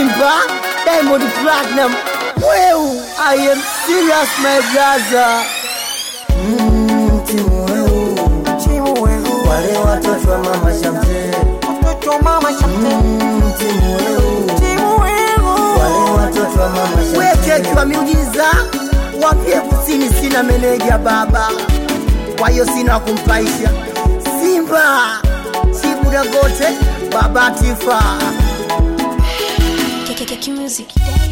Simba, Diamond Platinum. Well, I am serious, my brother. Mm, timu weu, timu weu, wale watoto wa mama Shamte. Mtoto mama Shamte, Mm, timu weu, timu wenu. wale watoto wa mama Shamte. Weke kwa miujiza, wapie kusini, sina meneja baba, kwa hiyo sina wa kumpaisha. Simba, Chibu Dangote, Baba Tifa. Keke Music.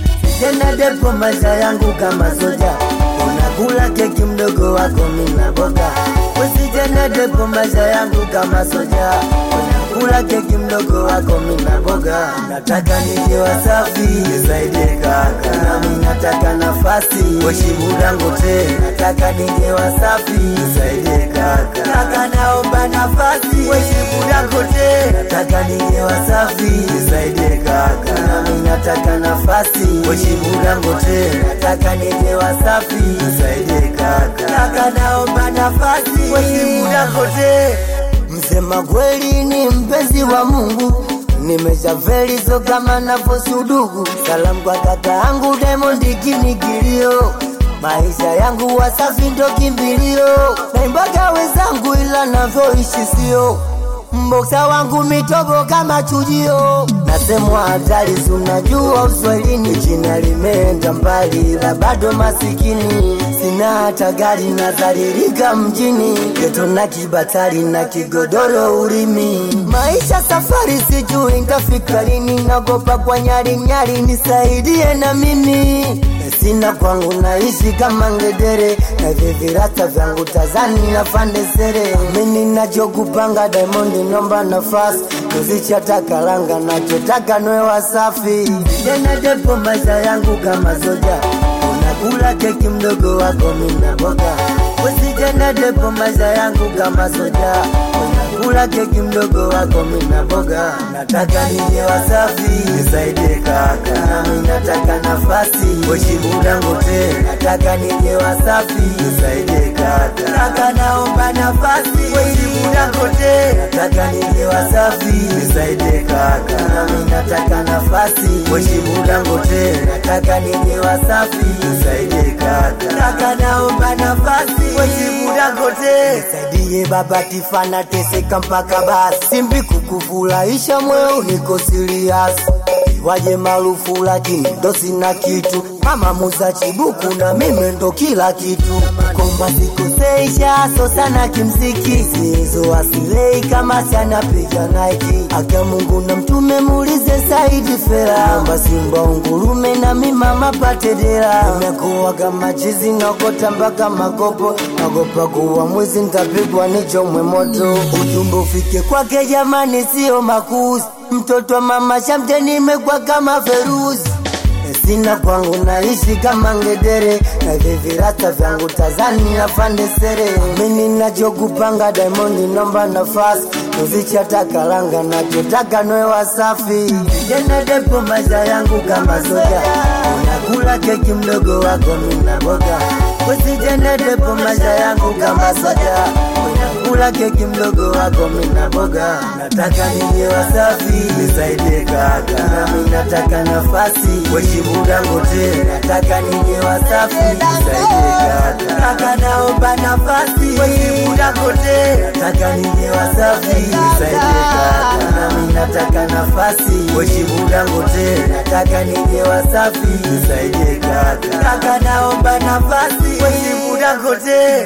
tena depo maisha yangu kama soja unakula keki mdogo wako mina boga wesi tena depo maisha yangu kama soja unakula keki mdogo wako mina boga nataka nije wasafi nisaidie kaka nami nataka nafasi weshimu dangote nataka nije wasafi nisaidie kaka kaka naomba nafasi weshimu dangote nataka nije wasafi nisaidie kaka nami nataka nafasi weshimu dangote nataka nije wasafi nisaidie kaka kaka naomba nafasi weshimu dangote msema kweli ni mpenzi wa mungu nimeshaveli so kama navosudugu salamu kwa kaka yangu Diamond kinikilio maisha yangu wasafi ndo kimbilio naimbaga wenzangu ila navyoishi sio mboksa wangu mitobo kama chujio nasemwa hatari sunajua uswahilini jina limeenda mbali la bado masikini sina hata gari nadharirika mjini geto na kibatari na kigodoro urimi maisha safari sijui ntafika lini nagopa kwa nyari nyari nisaidie na mimi sina kwangu naishi kama ngedere na vivirata vyangu tazani na fandesere mimi nachokupanga Diamond nomba nafasi kuzichataka langa nachotaka nwe wasafi tena depo maisha yangu kama soja unakula keki mdogo wako mina boga usijana depo maisha yangu kama soja unakula keki mdogo wako mina boga nataka nije wasafi nisaidie kaka nami nataka nafasi weshimu dangote nataka nije wasafi nisaidie kaka kaka naomba nafasi weshimu dangote nataka nije wasafi nisaidie kaka nami nataka nafasi weshimu dangote nataka nije wasafi nisaidie kaka kaka naomba nafasi weshimu dangote nisaidie baba tifana teseka mpaka basi simbi kukufurahisha moyo niko serious waje maarufu lakini ndo sina kitu mama muza chibuku na mimi ndo kila kitu komba sikuseisha so sana kimziki sizo asilei kama sana piga naiki aka mungu na mtume muulize saidi fera amba simba ungurume na mimama patedera imekuwa kama chizi nagota mpaka makopo nagopa kuwa mwizi ntapigwa nichomwe moto ujumbe ufike kwake jamani sio makuzi mtoto wa mama shamte nimekwa kama feruzi sina kwangu naishi kama ngedere na vivirata vyangu tazani na fandesere mimi nachokupanga Diamond nomba nafasi uzichataka langa nachotaka nwe wasafi tena depo maisha yangu kama soja unakula keki mdogo wako mina boga usitende depo maisha yangu kama soja unakula keki mdogo wako mina boga nataka nije wasafi nisaidie kaka nami nataka nafasi weshimu dangote nataka nije wasafi nisaidie kaka kaka naomba nafasi weshimu dangote nataka nije wasafi nisaidie kaka nami nataka nafasi weshimu dangote nataka nije wasafi nisaidie kaka kaka naomba nafasi weshimu dangote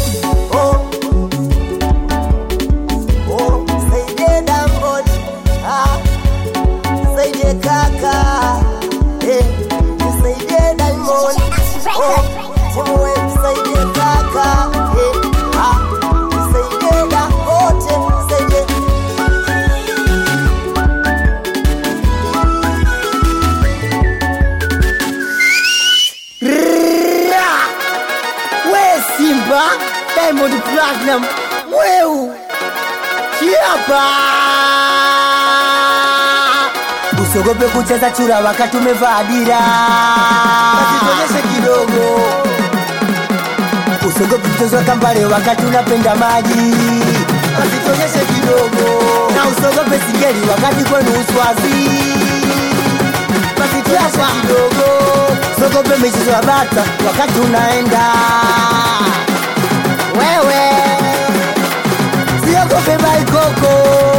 oh. Oh, Saidie Dangote, ah, Saidie kaka, eh, Saidie Diamond, oh, Timwe, Saidie kaka, eh, ah, Saidie Dangote, Saidie Ra! We Simba, Diamond Platinum, weu Kiapa Usiogope kucheza chura wakati umevaa dira Usituonyeshe kidogo Usiogope kucheza kambale wakati unapenda maji Usituonyeshe kidogo Na usiogope singeli wakati kwenu uswazi chapa mdogo sogope michezo ya bata wakati unaenda wewe siogope baikoko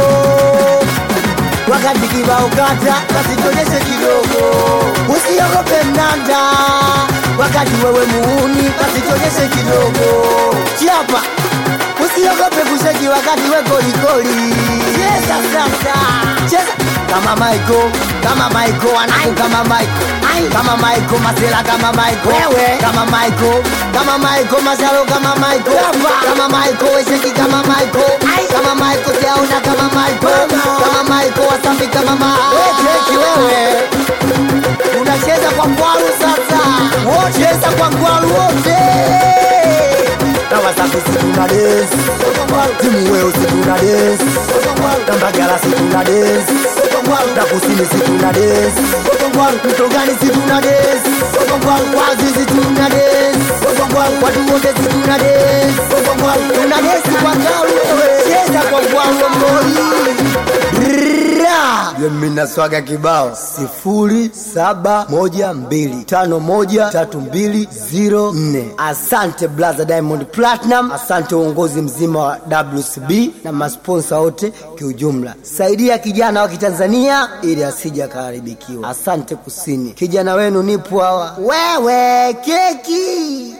wakati kibao kata kasitonyeshe kidogo usiogope mnanda wakati wewe muuni kasitonyeshe kidogo chapa usiogope kusheki wakati we kolikoli cheza sasa cheza kama maiko kama maiko anaku kama maiko kama maiko masela kama maiko wewe kama maiko kama maiko masalo kama maiko kama maiko wesheki kama maiko kama maiko siaona kama maiko kama maiko wasafi kama maiki wewe unacheza kwa ngwaru sasa cheza kwa ngwaru wote na wasafi sikuna des timu weo sikuna des na mbagala sikuna des na kusini sikuna des mtogani sikuna des wazi sikuna des watu wote sikuna des tuna desi kwa ngaru cheza kwa ngwaru mboi mina swaga kibao sifuri saba moja mbili tano moja tatu mbili ziro nne asante blaza diamond platinum asante uongozi mzima wa wcb na masponsa wote kiujumla saidia kijana wa kitanzania ili asija akaharibikiwa asante kusini kijana wenu nipo hawa wewe keki